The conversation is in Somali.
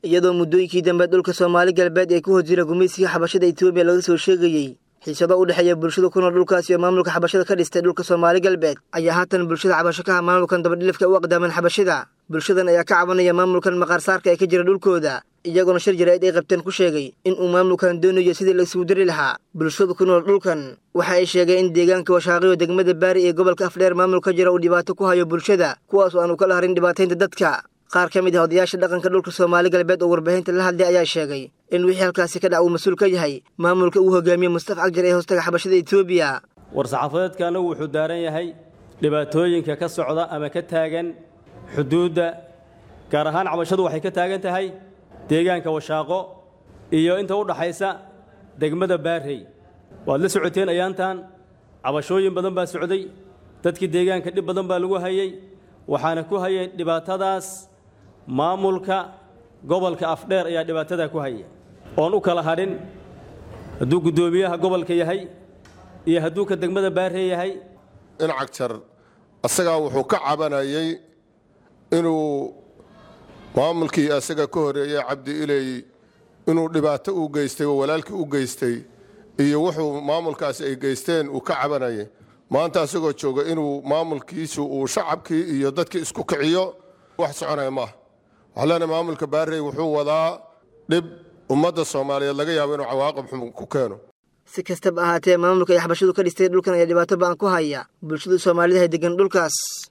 iyadoo muddooyinkii dambe dhulka soomaali galbeed ee ku hor jira gumaysiga xabashada etoobiya laga soo sheegayey xiisado u dhexeeya bulshada ku nool dhulkaas iyo maamulka xabashada ka dhistay dhulka soomaali galbeed ayaa haatan bulshada cabasho ka ah maamulkan dabadhilifka u aqdaaman xabashida bulshadan ayaa ka cabanaya maamulkan maqaarsaarka ee ka jira dhulkooda iyagoona shir jaraa'id ay qabteen ku sheegay in uu maamulkan doonayo sidii la isugu dari lahaa bulshada ku nool dhulkan waxa ay sheegeen in deegaanka washaaqiyo degmada baari ee gobolka afdheer maamul ka jira uu dhibaato ku hayo bulshada kuwaas oo aan u kala harin dhibaataynta dadka qaar ka mid ah odayaasha dhaqanka dhulka soomaali galbeed oo warbaahinta la hadlay ayaa sheegay in wixii halkaasi ka dhac uu mas-uul ka yahay maamulka uu hogaamiye mustafa cagjar ee hoostaga xabashada etoobiya war-saxaafadeedkaana wuxuu daaran yahay dhibaatooyinka ka socda ama ka taagan xuduudda gaar ahaan cabashadu waxay ka taagan tahay deegaanka washaaqo iyo inta u dhaxaysa degmada baarrey waad la socoteen ayaantan cabashooyin badan baa socday dadkii deegaanka dhib badan baa lagu hayey waxaana ku hayay dhibaatadaas maamulka gobolka afdheer ayaa dhibaatadaa ku haya oon u kala hadhin hadduu guddoomiyaha gobolka yahay iyo hadduu ka degmada baarrey yahay in cagjar asagaa wuxuu ka cabanayay inuu maamulkii asaga ka horeeyey cabdi iley inuu dhibaato u geystay oo walaalkii u geystay iyo wuxuu maamulkaasi ay geysteen uu ka cabanayay maanta asagoo jooga inuu maamulkiisu uu shacabkii iyo dadkii isku kiciyo wax soconaya maaha waxaa leenahay maamulka baarrey wuxuu wadaa dhib ummadda soomaaliyeed laga yaabo inuu cawaaqib xun ku keeno si kastaba ahaatee maamulka ay xabashadu ka dhistay dhulkan ayaa dhibaato ba'an ku haya bulshada soomaalida hay degan dhulkaas